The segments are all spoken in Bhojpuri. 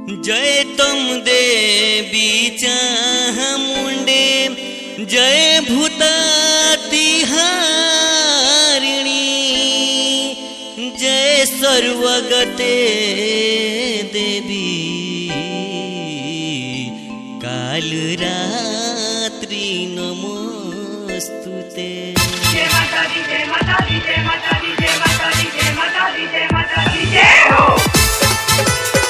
जय तुम देवी चामुंडे जय भूतातिहारिणी जय सर्वगते देवी कालरात्रि नमोस्तुते जय माता दी जय माता दी जय माता दी जय माता दी जय माता दी जय माता दी जय हो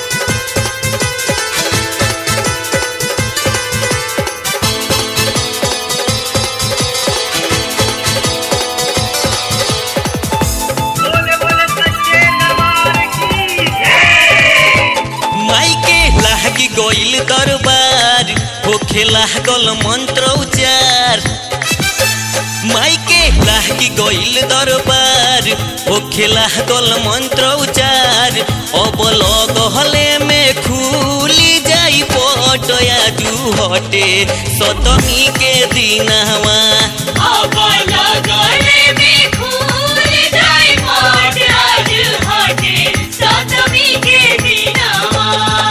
बोले बोले सच्चे दरबार की जय माइके लागी गइल दरबार होखे लागल मंत्र उच्चार माइके लागी गइल दरबार होखे लागल मंत्र उच्चार अब लगहले में खुली जाई पटया जू हटे सतमी के दिनवा अब लगले में खुल जाए मोट आज हटे सतमी के दिनवा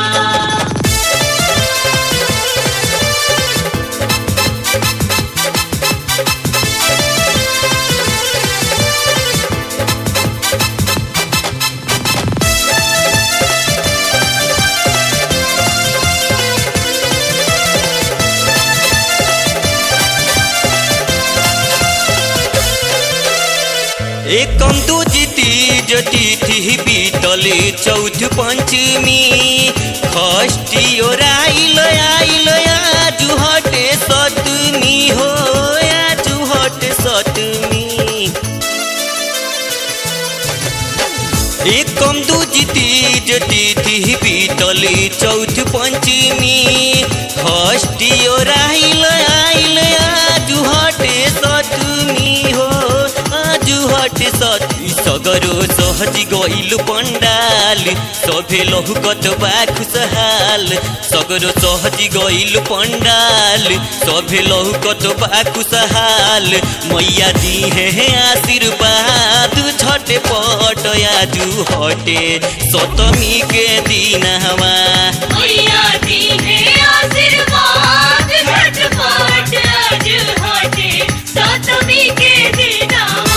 एकम दू जीती जती थी बीतले चौथ पंचमी षष्ठी और आइल आइल आजु हटे सतमी हो आजु हटे सतमी एकम दू जीती जती थी बीतले चौथ पंचमी षष्ठी और आइल आइल आजु हटे सतमी हो आजु हटे सती सगरो सहजी गइल पंडाल सभे लहुकत बा खुशहाल सगरो सहजी गइल पंडाल सभे लहुकत बा खुशहाल मैया दी है आशीर्वाद छठे पट आजु हटे सतमी के दिन हवा मैया दी है आशीर्वाद झटपट आज हटे सतमी के दिनवा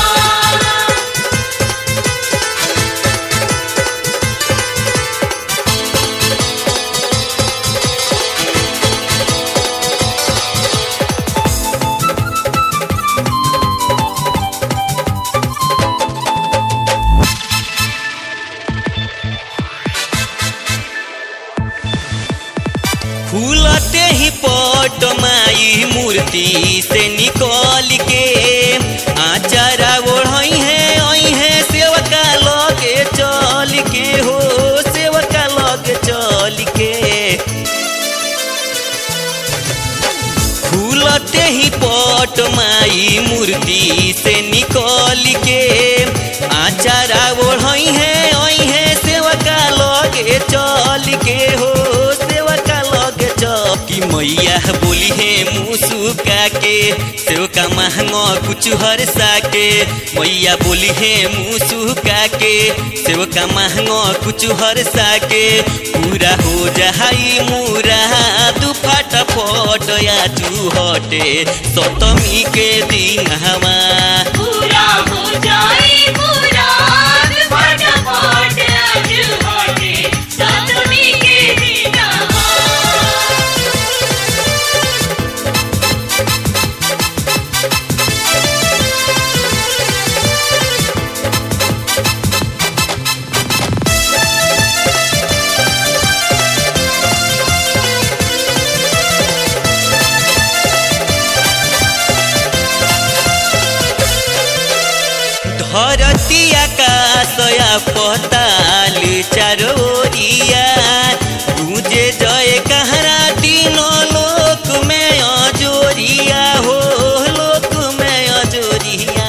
फूलते ही पट माई मूर्ति से निकल के आचारा ओढ़ई है आई है सेवका लगे चल के हो सेवका लगे चल के फूलते ही पट माई मूर्ति से निकल के आचारा ओढ़ई है आई है सेवका लगे चल के हो सेवका लगे चल की मैया बोली है मुसुका के सेवका महंगा कुछ हर साके मैया बोली है मुसुका के सेवका महंगा कुछ हर साके पूरा हो जाई मुरा दू फटाफट या तू हटे सतमी के दिन हवा पूरा हो जाए पूरा फटाफट आज हटे सतमी के दिनवा धरती आकाशया पताल चारोरिया तुझे जय कहरा तीनों लोक में अजोरिया हो लोक में अजोरिया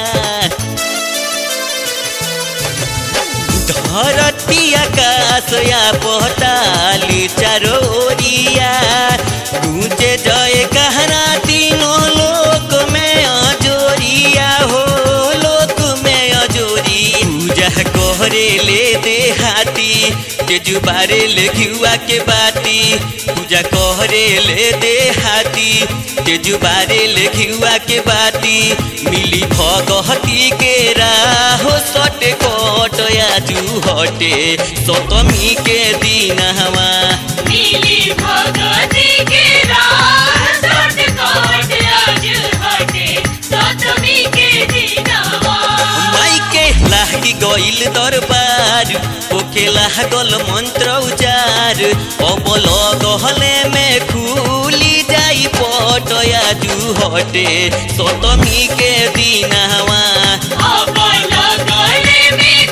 धरती आकाशया पताल चारोरिया तुझे जय कहरा तीनों लोक में अजोरिया हो लोक में अजोरी पूजा करे ले देहाती तेजू बारे ले घिउआ के बाती पूजा कहरे ले दे हाथी तेजू बारे ले घिउआ के बाती मिली भगहती के राहो सटे कोट आजू हटे सतमी के दिन हवा नीली भगती के राह सट कोट आज हटे सतमी के दिनवा माई के लागी गइल दरबार ओके लागल मंत्र उचार अबल गहले में खुली जाई पटया जू हटे सतमी के दिन हवा अब लगले में